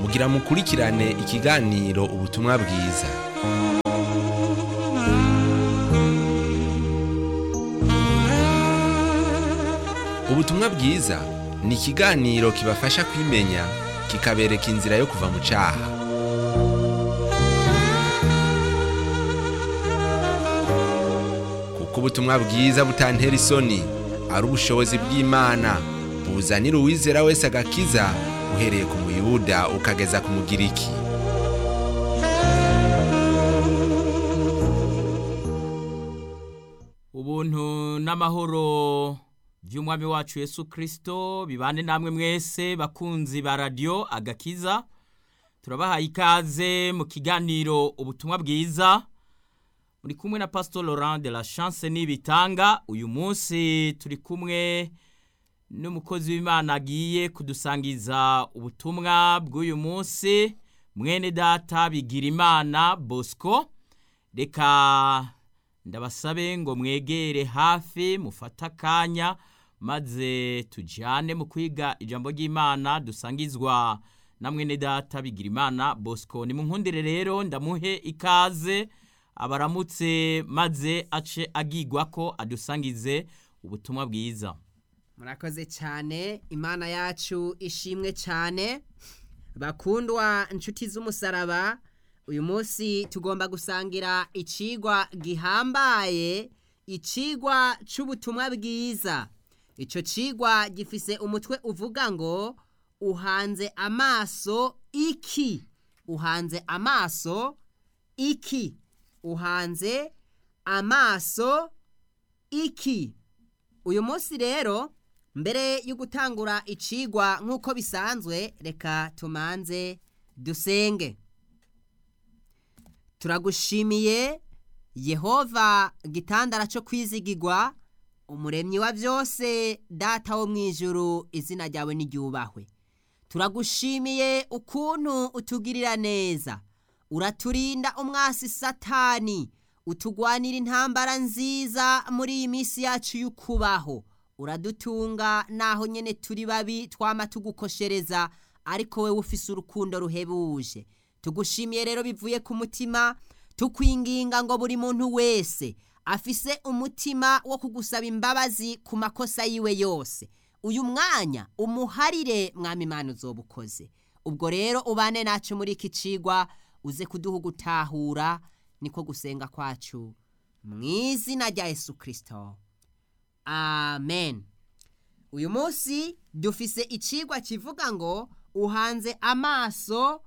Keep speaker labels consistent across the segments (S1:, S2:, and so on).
S1: mugira mukurikirane ikiganiro ubutumwa bwiza ubutumwa bwiza ni ikiganiro kibafasha kwimenya kikabereka inzira yo kuva mu cyaha kuko ubutumwa bwiza butantera isoni ari ubushobozi bw'imana buzanira uwizera wese agakiza uhereye ku muyuda ukageza ku mugiriki
S2: ubuntu n'amahoro by'umwami wacu Yesu kirisito bibane namwe mwese bakunzi ba radiyo agakiza turabahaye ikaze mu kiganiro ubutumwa bwiza muri kumwe na pasito Laurent de la chance n'ibitanga uyu munsi turi kumwe n'umukozi w'imana agiye kudusangiza ubutumwa bw'uyu munsi mwene data bigira imana bosco reka ndabasabe ngo mwegere hafi mufate akanya maze tujyane mu kwiga ijambo ry'imana dusangizwa na mwene data bigira imana bosco ni mu nkundire rero ndamuhe ikaze abaramutse maze ace agigwa ko adusangize ubutumwa bwiza
S3: murakoze cyane imana yacu ishimwe cyane bakundwa inshuti z'umusaraba uyu munsi tugomba gusangira icigwa gihambaye icigwa cy'ubutumwa bwiza icyo cigwa gifise umutwe uvuga ngo uhanze amaso iki uhanze amaso iki uhanze amaso iki uyu munsi rero mbere yo gutangura icigwa nk'uko bisanzwe reka tumanze dusenge turagushimiye yehova gitandara cyo kwizigirwa umuremyi wa byose data wo mu ijuru izina ryawe n'iryubahwe turagushimiye ukuntu utugirira neza uraturinda umwasi satani utugwanira intambara nziza muri iyi minsi yacu y'ukubaho uradutunga naho nyine turi babi twama tugukoshereza ariko wowe ufise urukundo ruhebuje tugushimiye rero bivuye ku mutima tukwinginga ngo buri muntu wese afise umutima wo kugusaba imbabazi ku makosa yiwe yose uyu mwanya umuharire mwami imana uzoba ukoze ubwo rero ubane nacu muri iki cigwa uze kuduha gutahura niko gusenga kwacu mu izina rya Yesu kirisito amen uyu munsi dufise icigwa kivuga ngo uhanze amaso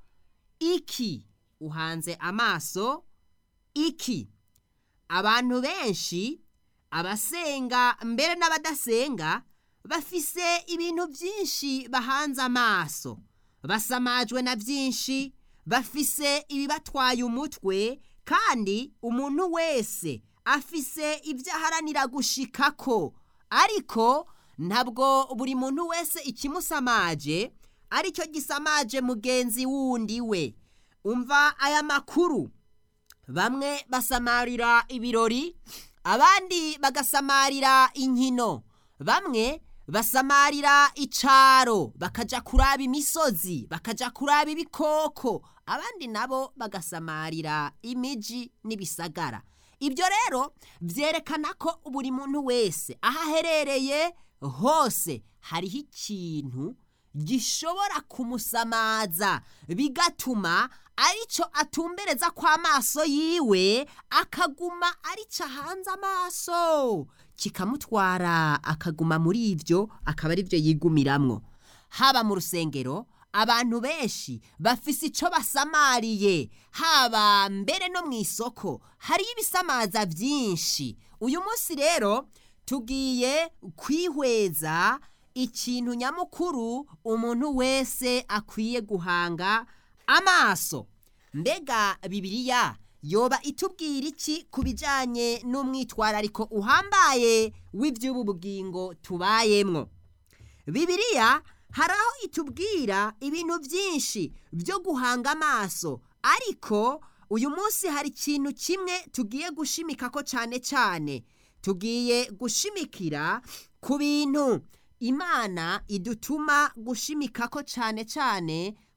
S3: iki uhanze amaso iki abantu benshi abasenga mbere n'abadasenga bafise ibintu byinshi bahanze amaso basamajwe na byinshi bafise ibibatwaye umutwe kandi umuntu wese afise ibyo aharanira gushikako ariko ntabwo buri muntu wese ikimusamaje aricyo gisamaje mugenzi wundi we umva aya makuru bamwe basamarira ibirori abandi bagasamarira inkino bamwe basamarira icaro bakaja kuraba imisozi bakaja kuraba ibikoko abandi nabo bagasamarira imiji n'ibisagara ibyo rero byerekana ko buri muntu wese aho aherereye hose hariho ikintu gishobora kumusamaza bigatuma aricyo atumbereza kw'amaso yiwe akaguma aricyo ahanze amaso kikamutwara akaguma muri ibyo akaba ari byo yigumiramwo haba mu rusengero abantu benshi bafise icyo basamariye haba mbere no mu isoko hariyo ibisamaza byinshi uyu munsi rero tugiye kwihweza ikintu nyamukuru umuntu wese akwiye guhanga amaso mbega bibiliya yoba itubwira iki ku bijyanye n'umwitwarariko uhambaye w'iby'ubu bugingo tubayemwo bibiliya hari aho itubwira ibintu byinshi byo guhanga amaso ariko uyu munsi hari ikintu kimwe tugiye gushimika ko cyane cyane tugiye gushimikira ku bintu imana idutuma gushimika ko cyane cyane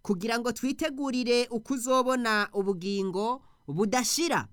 S3: kugira ngo twitegurire uko uzobona ubugingo budashira